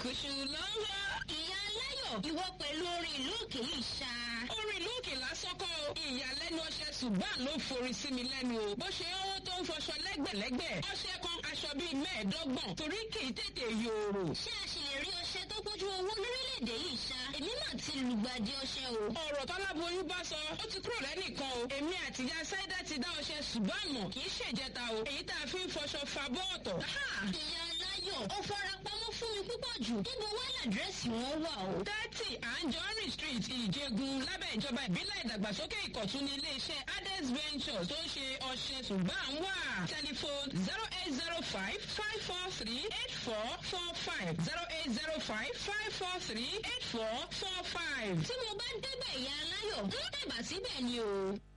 kùṣù lọ́wọ́. ìyá aláyọ̀ ìwọ pẹ̀lú orin ìlú òkè yìí ṣá. orin ìlú òkè lásán kọ́ o. ìyàlẹ́nu ọṣẹ ṣùgbọ́n ló forí sí mi lẹ́nu o. bó ṣe owó tó ń fọṣọ lẹ́gbẹ̀lẹ́gbẹ̀. ọṣẹ kan aṣọ bíi mẹ́ẹ̀ẹ́dọ́gbọ̀n torí kì í tètè yòòrò. ṣé a ṣì lè rí ọṣẹ tó pójú owó lórílẹ̀‐èdè yìí ṣá. èmi náà ti lùgbàdì ọṣẹ o. ọ̀rọ̀ tọ́láboyún bá sọ ó ti kúrò lẹ́nìkan o. èmi àtìyá sáídà ti dá ọṣẹ ṣùgbọ́n mọ̀ kì í ṣèjẹta o. èyí tá a fi ń fọṣọ fa bọ́ọ̀tọ̀. ìyá aláyọ̀ ó fara pamọ́ fún mi púpọ̀ jù. níbo wá làdírẹ́sì wọn wà o. thirty anjorin street ìjẹgun lábẹ́ ìjọba ìbílẹ̀ ìdàgbàsókè ìkọ̀tún ní iléeṣẹ́ ades ventures tó ń ṣe ọṣẹ ṣùgbọ́n wà. telephone zero eight zero five five four three eight four four five zero eight zero five five four three eight four four five. tí mo bá débẹ̀ ìyá aláyọ̀ ń tẹ̀bà síbẹ̀ ni o.